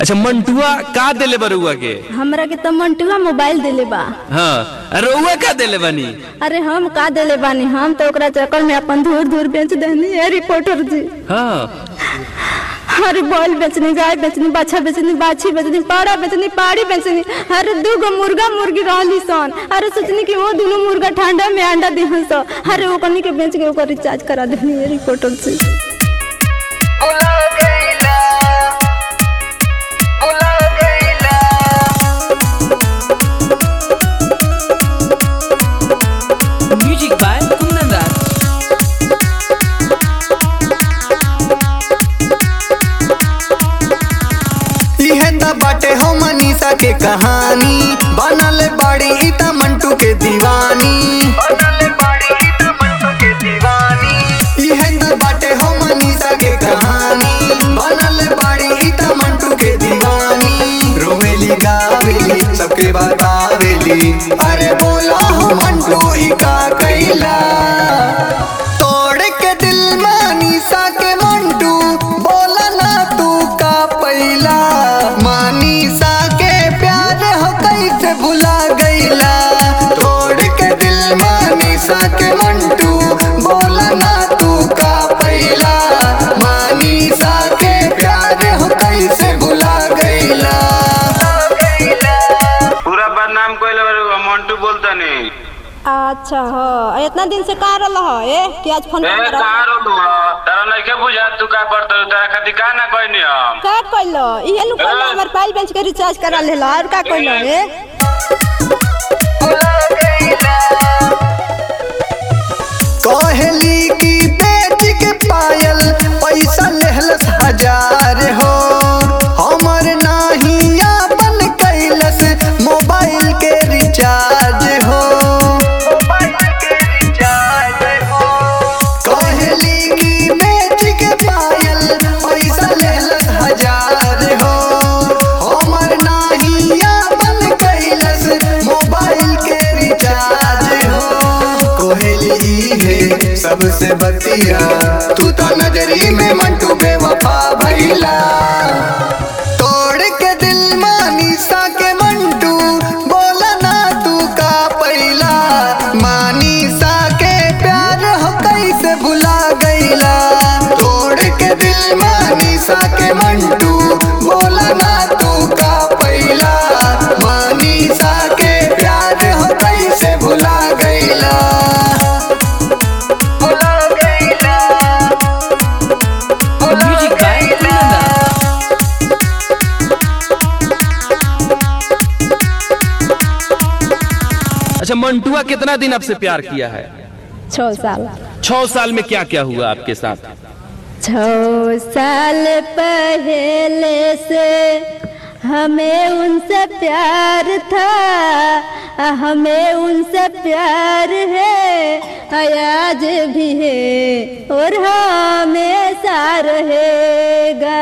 अच्छा मंटुआ का देले बरुआ के हमरा के तो मंटुआ मोबाइल देले बा हाँ रउआ का देले बनी अरे हम का देले बानी हम तो ओकरा चक्कर में अपन धूर धूर बेच देनी है रिपोर्टर जी हाँ अरे बॉल बेचनी गाय बेचनी बाछा बेचनी बाछी बेचनी पाड़ा बेचनी पाड़ी बेचनी अरे दू गो मुर्गा मुर्गी रहली सन अरे सोचनी कि वो दोनों मुर्गा ठंडा में अंडा दिहन सो अरे ओकनी के बेच के ओकर रिचार्ज करा देनी है रिपोर्टर जी बुला गईला बुला गईला Music by Kundan Raj. इहे त बाटे हो मनीषा के कहानी बनल बाड़ी ई त मंटू के दीवानी बनल बाड़ी त मंटू के दीवानी इहे त बाटे हो मनीषा के कहानी बनल बाड़ी ई त मंटू के दीवानी रोवेली गावेली सबके बतावेली अरे बोला हो मंटू ई का कैला तोड़ के दिल मनीषा के मंटू बोला ना तू का पैला मनीषा के प्यार हो कैसे भुला गईला तोड़ के दिल मनीषा के मंटू बोला ना तू का पैला मनीषा के प्यार हो कैसे भुला गईला पूरा बदनाम कोइले बारे मंटू बोलता नहीं अच्छा हो इतना दिन से कहाँ रहा हो ए कि आज फोन ए कहाँ रोलू तारा नइखे बुझा तू का करत तारा खातिर का ना कहनी हम का कइलो इहे नु कइलो हमर पाइल बेच के रिचार्ज करा लेला और का कइलो ए बुला गईला कहली की बेच के पायल पैसा लेहलस हजार हो हमर नाही आपन कैलस मोबाइल के रिचार्ज हो मोबाइल के रिचार्ज हो कहली की बेच के पायल पैसा लेहलस हजार हो हमर नाही आपन कैलस मोबाइल के रिचार्ज हो कोहली है सबसे बतिया तू तो नजरी में मंटू बेवफा भइला तोड़ के दिल मानीसा के मंटू बोला ना तू का पैला मानीसा के प्यार हो कैसे भुला गईला तोड़ के दिल मानीसा के मंटू बोला ना तू का पैला मानीसा के प्यार हो कैसे भुला गईला बुला गईला बुला Music by गईला Kundan Raj. अच्छा मंटुआ कितना दिन आपसे प्यार किया है छः साल छह साल में क्या क्या हुआ आपके साथ छः साल पहले से हमें उनसे प्यार था हमें उनसे प्यार है आज भी है और हमेशा रहेगा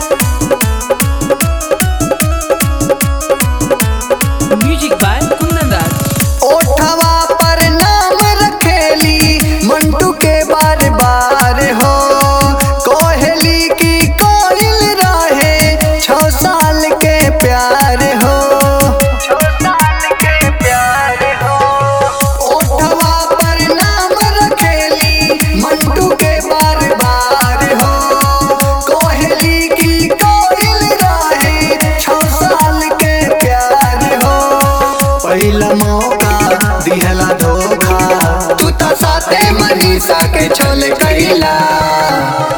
Music by Kundan Raj. ओठवा पर नाम रखेली मंटू के बार बार हो कोहली की कोयल रहे छो साल के प्यार हो साल के प्यार हो ओठवा पर नाम रखेली मंटू के बार बार हो कोहली की कोयल रहे छो साल के प्यार हो पहिला मौका दिहला धोखा तू तो साथे मनीषा के छोले कैला